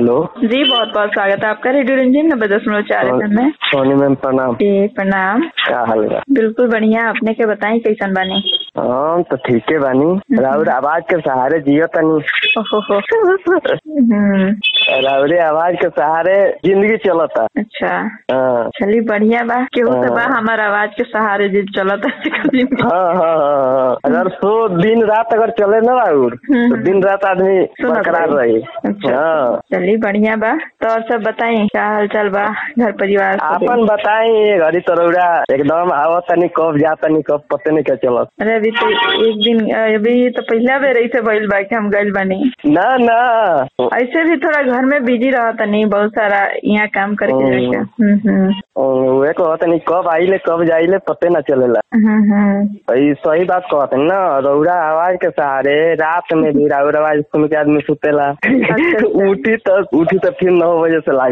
Hello जी बहुत बहुत स्वागत है आपका रेडियो रंजीन नब्बे दशमलव चार एफ में सोनी मैम प्रणाम जी प्रणाम का हाल बा बिल्कुल बढ़िया अपने के बताई कैसन बानी हम तो ठीके बानी राउर आवाज के सहारे जियो तनी ओहो हो हम्म, राउरे आवाज के सहारे जिंदगी चलता अच्छा हाँ चली बढ़िया बा केहू तो बा हाँ। हमार आवाज के सहारे जी चलत है हाँ हाँ हाँ हाँ। अगर सो दिन रात अगर चले ना राउर हम्म, तो दिन रात आदमी सुनत बरकरार रही। रही अच्छा हाँ चली बढ़िया बा तो और सब बताई क्या हाल चाल बा घर परिवार सब? आपन बताई ये घड़ी तो रउरा एकदम आवत तनी कब जा तनी कब पते नहीं क्या चलत अरे अभी तो एक दिन अभी तो पहला बेर ऐसे भइल बा कि हम गइल बानी ना ना ऐसे भी थोड़ा घर में बिजी रहता नहीं बहुत सारा यहाँ काम करके हम्म। जाके हम्म हम्म वे कहत नहीं कब आइले कब जाइले पते ना चलेला हम्म हम्म ई सही बात कहत ना रउरा आवाज के सहारे रात में भी राउर आवाज सुन के आदमी सुतेला अच्छा। उठी तो उठी तो फिर नौ बजे से लाग